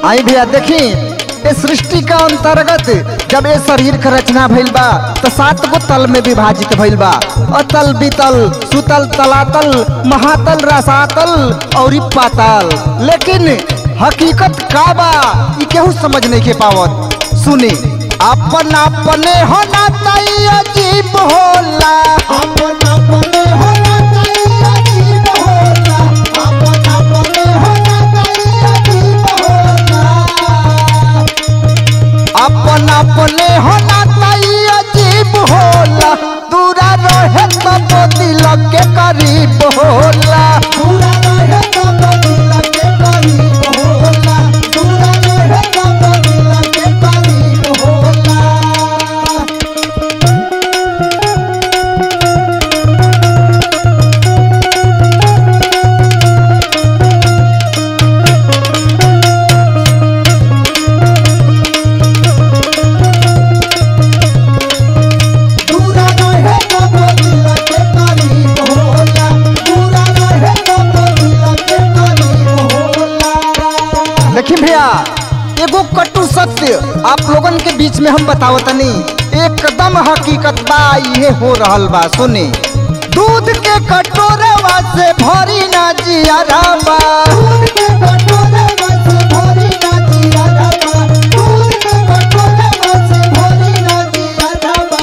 आई भैया देखी ये सृष्टि का अंतर्गत जब ये शरीर का रचना भइल बा तो सात गो तल में विभाजित भइल बा अतल बितल सुतल तलातल महातल रसातल और ई पाताल लेकिन हकीकत का बा ई केहू समझ नहीं के पावत सुनी अपन अपने होना तई अजीब होला अपन अपने होना चाहिए अजीब होला अपन अपने होना चाहिए अजीब होला अपन अपने होना तई अजीब होला दूरा रहे तब दिल के करीब होला पूरा रहे तब दिल के करीब होला पूरा रहे तब दिल के करीब होला पूरा रहे तब दिल के करीब होला पूरा रहे तब दिल के करीब होला देखी भैया एगो कटु सत्य आप लोगन के बीच में हम बतावतनी एकदम हकीकत बा ये हो रहल बा सुनी दूध के कटोरवा से भरी ना जिया बा दूध के कटोरे में से भरी ना जिया रबा दूध के कटोरे में से भरी ना जिया रबा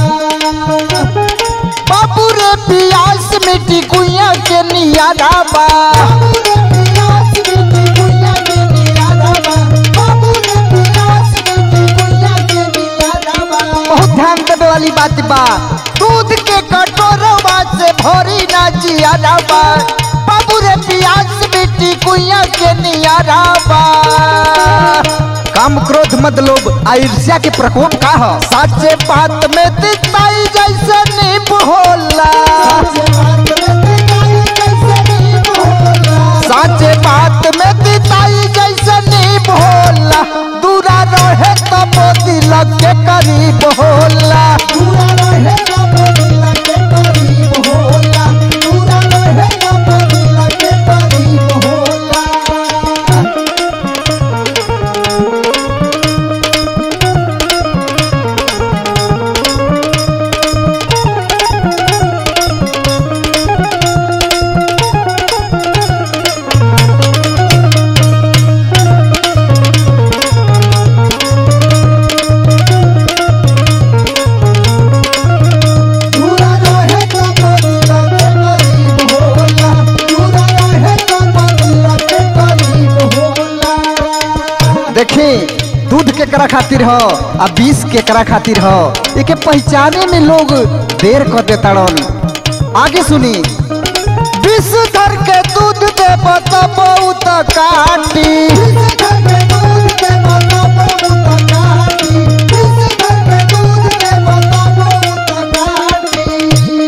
बाबू रे पियास मिट्टी कुइया के नियारा बा बाबू रे पियास मिट्टी गुइया के निया रबा बाबू रे पियास मिट्टी गुइया के निया रबा बहुत ध्यान देवे वाली बात बा दूध के कटोरवा से भरी ना जिया बा बाबू रे पियास मिट्टी कुइया के नियारा बा काम क्रोध मत लोभ आ ईर्ष्या के प्रकोप का ह साचे बात में तिताई जैसे नींब होला साचे बात में पिताई कैसे नींब होला साचे बात में तिताई जैसे नींब होला दूरा रहे तब दिल के करीब होला पूरा रहे तब दिल के करीब होला पूरा रहे तब दिल के करीब होला पूरा रहे तब दिल के करीब होला पूरा रहे तब दिल के करीब होला देखी दूध केकरा खातिर ह आ बीस केकरा खातिर ह एके पहचाने में लोग देर कर देताड़न आगे सुनी विष धर के दूध दे बता बहुत काटी इस घर में दूध के बता बहुत काटी इस घर में दूध के बता बहुत काटी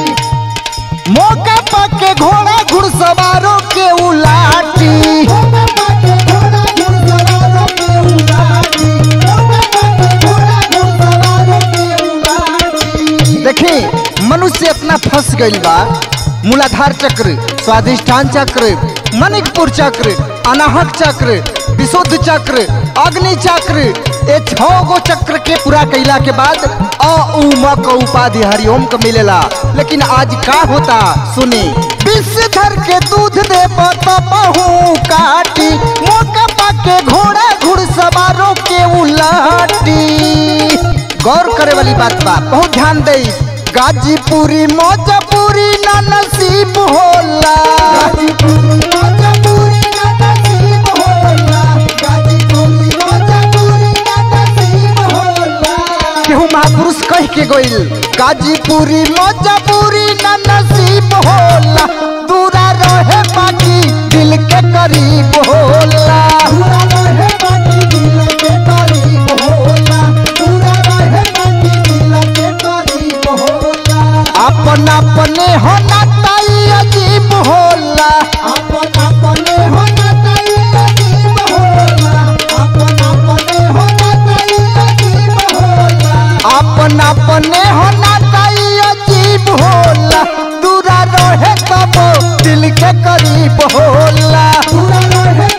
मौका पाके घोड़ा घुड़सवारों के उलाटी ओमे बाटे घोड़ा घुड़सवारों के उलाटी ओमे बाटे घोड़ा घुड़सवारों के उलाटी देखी मनुष्य इतना फंस गईल बा मूलाधार चक्र स्वादिष्ठान चक्र मणिकपुर चक्र अनाहक चक्र विशुद्ध चक्र अग्नि चक्र ये छो गो चक्र के पूरा कैला के बाद अ उ म क उपाधि हरिओम को मिलेला लेकिन आज का होता सुनी विषधर के दूध दे बहु काटी मौका पाके घोड़ा घुड़सवारों के उलाटी गौर करे वाली बात बा बहुत ध्यान दे गाजीपुरी मौजपुरी ना नसीब होला गाजीपुरी मजबूरी ना नसीब होला गाजीपुरी मजबूरी ना नसीब होला केहू महापुरुष कह के गइल गाजीपुरी मौजपुरी ना नसीब होला दूरा रहे बाकी दिल के करीब होला पूरा रहे बाकी दिल के करीब होला पूरा रहे बाकी दिल के करीब होला अपन अपने होना ताई अजीब होला अपन अपने होना चाहिए अजीब होला अपन अपने होना चाहिए अजीब होला अपन अपने होना ताई अजीब होला दूरा रहे तब दिल के करीब होला पूरा रहे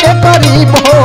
के करीब हो